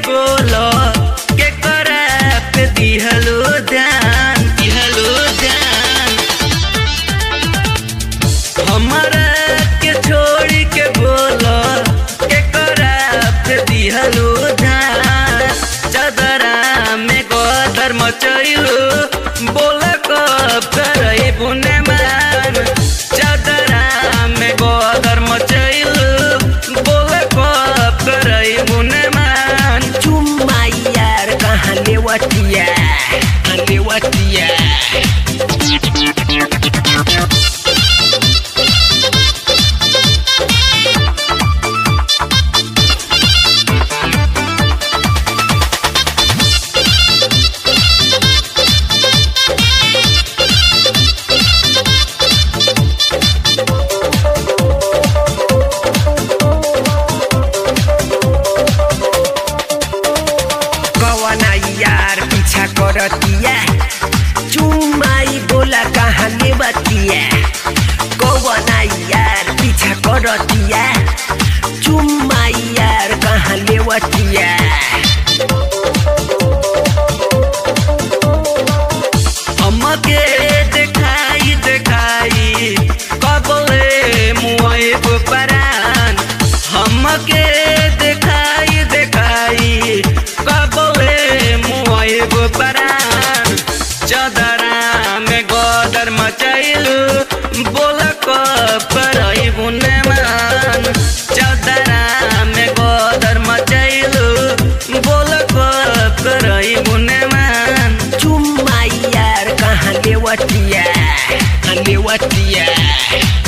बोलो के करा पे दिहलो ध्यान दिहलो ध्यान हमारा के छोड़ के बोलो के करा पे दिहलो ध्यान चदरा में गोदर मचैलो बोल कब करई बुने मान चदरा में गोदर मचैलो बोल कब करई बुने मान चुम्मा यार कहाँ लेवटिया कहाँ लेवटिया कवना यार पीछा करतिया चुम्माई बोला कहाँ लेवतिया कवना यार पीछा करतिया चुम्माई यार कहाँ लेवतिया हमके देखाई देखाई कबले मुआए परान हमके देखाई देखाई कबले मुआए परान चदरा में गोदर मचैलू बोल करई बुने मान चदरा में गोदर मचैलू बोल करई बुने मान चुम्मा यार कहाँ लेवटिया कहाँ लेवटिया